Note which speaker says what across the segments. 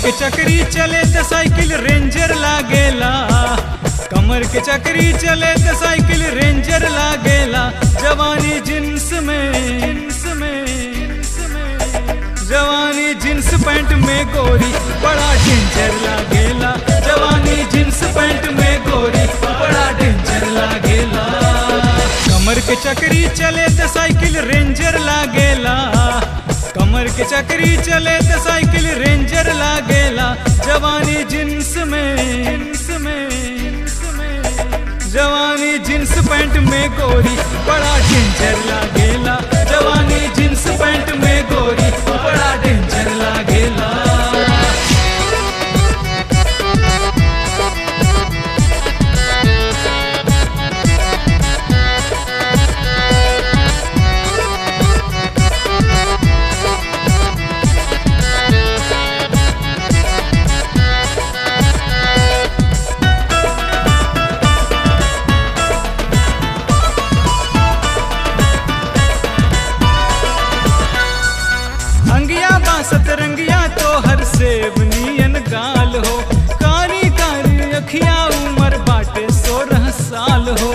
Speaker 1: के चक्री चले त साइकिल रेंजर लागेला कमर के चक्री चले त साइकिल रेंजर लागेला जवानी जींस में जींस में जींस में जवानी जींस पैंट में गोरी बड़ा डेंजर लागेला जवानी जींस पैंट में गोरी बड़ा डेंजर लागेला कमर के चक्री चले त साइकिल रेंजर लागेला कमर के चक्री चले त साइकिल रेंजर लागेला जवानी जींस में जींस में जींस में जवानी जींस पैंट में गोरी बड़ा डेंजर लागेला जवानी जींस पैंट में गोरी बड़ा डेंजर लागेला अंगिया बासत रंगिया तो हर सेब नियन गाल हो कारी कारी अखिया उमर बाटे सोलह साल हो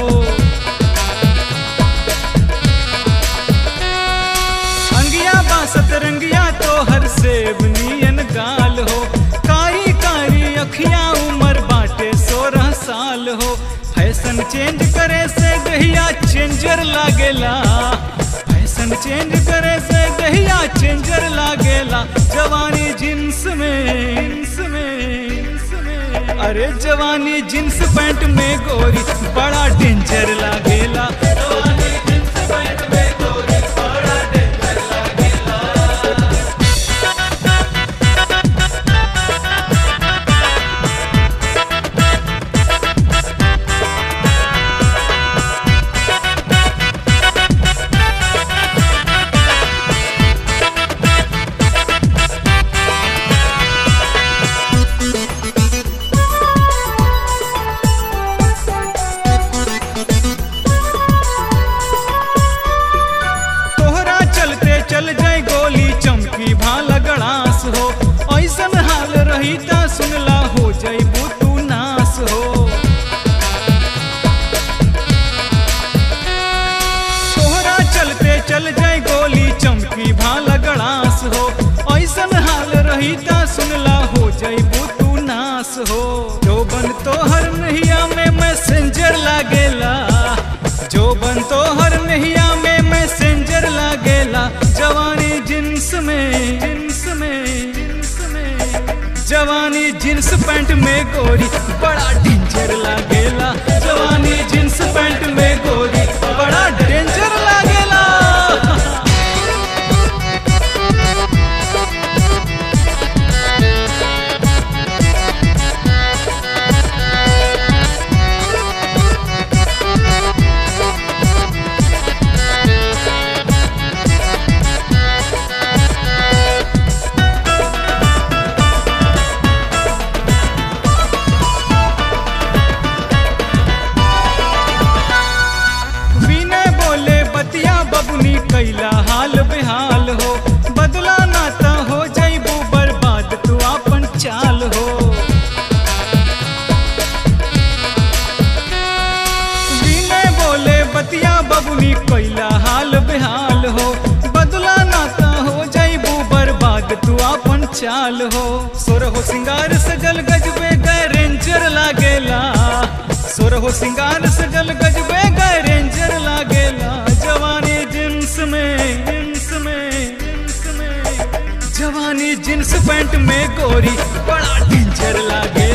Speaker 1: अंगिया बासत रंगिया तो हर सेब नियन गाल हो कारी कारी अखिया उमर बाटे सोलह साल हो फैशन चेंज करे से दहिया चेंजर लागेला फैशन चेंज करे से दहिया चेंजर लागेला जवानी जींस में जींस में जींस में अरे जवानी जींस पैंट में गोरी बड़ा डेंजर लागेला जवानी जींस पैंट में गोरी बड़ा डेंजर लागेला तोहरा चलते चल जाए गोली चमकी भाला गड़ास हो ऐसन हाल रही ता सुनला हो जाइबू तू नास हो तोहरा चलते चल जाए गोली चमकी भाला गड़ास हो ऐसन हाल रही ता सुनला हो जाइबू तू नास हो जो बन तोहर नहिया में मैसेंजर लागेला जो बन तोहर नहिया में मैसेंजर लागेला जवानी जींस में जींस में जींस में जवानी जींस पैंट में गोरी बड़ा डेंजर लागेला जवानी जींस पैंट में गोरी बड़ा डेंजर लागेला विनय बोले बतिया बबुनी कैला हाल बेहाल हो बदला नाता हो जैबू बर्बाद तू अपन चाल हो विनय बोले बतिया बबुनी कैला हाल बेहाल हो बदला नाता हो जैबू बर्बाद तू अपन चाल हो सोर हो सिंगार सजल गजबे गए रेंजर लागेला सोर हो सिंगार सजल गजबे गए रेंजर लागेला जवानी जींस में जींस में जींस में जवानी जींस पैंट में गोरी बड़ा डेंजर लागे